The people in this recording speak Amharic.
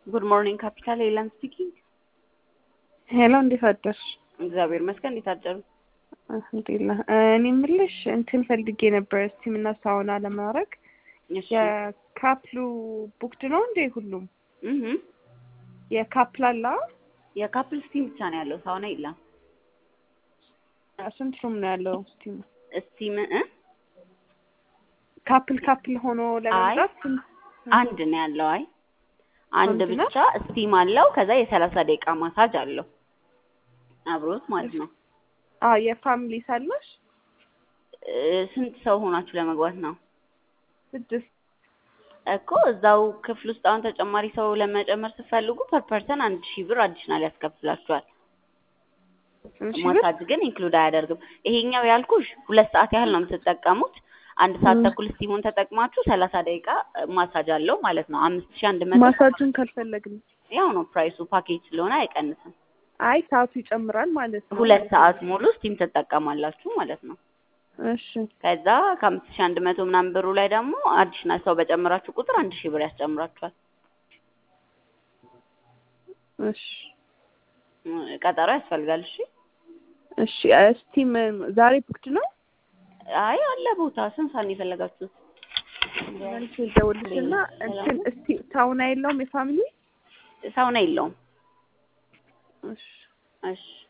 ጉድ ሞርኒንግ ካፒታል ኤላን ስፒኪንግ። ሄሎ እንዴት አደርሽ? እግዚአብሔር ይመስገን። እንዴት አደሩ? አልሐምዱሊላህ። እኔ የምልሽ እንትን ፈልጌ ነበር ስቲም እና ሳውና ለማድረግ እሺ የካፕሉ ቡክድ ነው እንዴ? ሁሉም እህ የካፕል አላ የካፕል ስቲም ብቻ ነው ያለው፣ ሳውና የለም። ስንት ሩም ነው ያለው ስቲም? ስቲም እ ካፕል ካፕል ሆኖ ለመምጣት ስንት? አንድ ነው ያለው። አይ አንድ አንድ ነው? ብቻ ስቲም አለው። ከዛ የሰላሳ ደቂቃ ማሳጅ አለው አብሮት ማለት ነው። አ የፋሚሊ ሳለሽ እ ስንት ሰው ሆናችሁ ለመግባት ነው? ስድስት እኮ እዛው ክፍል ውስጥ አሁን ተጨማሪ ሰው ለመጨመር ስትፈልጉ ፐር ፐርሰን አንድ ሺህ ብር አዲሽናል ያስከፍላችኋል። እሺ ብር? ማሳጅ ግን ኢንክሉድ አያደርግም። ይሄኛው ያልኩሽ ሁለት ሰዓት ያህል ነው የምትጠቀሙት። አንድ ሰዓት ም። ተኩል ስቲሙን ተጠቅማችሁ ሰላሳ ደቂቃ ማሳጅ አለው ማለት ነው። አምስት ሺህ አንድ መቶ ማሳጁን ካልፈለግን ያው ነው ፕራይሱ ፓኬጅ ስለሆነ አይቀንስም። አይ ሰዓቱ ይጨምራል ማለት ነው። ሁለት ሰዓት ሙሉ ስቲም ትጠቀማላችሁ ማለት ነው። እሺ ከዛ ከአምስት ሺህ አንድ መቶ ምናምን ብሩ ላይ ደግሞ አዲሽናል ሰው በጨመራችሁ ቁጥር አንድ ሺህ ብር ያስጨምራችኋል። እሺ እ ቀጠሮ ያስፈልጋል። እሺ እሺ ስቲም ዛሬ ቡክድ ነው? አይ አለ ቦታ ስንት ሰዓት ነው የፈለጋችሁት? መልስ ደውልሽና እንትን እስቲ ሳውና የለውም የፋሚሊ? ሳውና የለውም። እሺ እሺ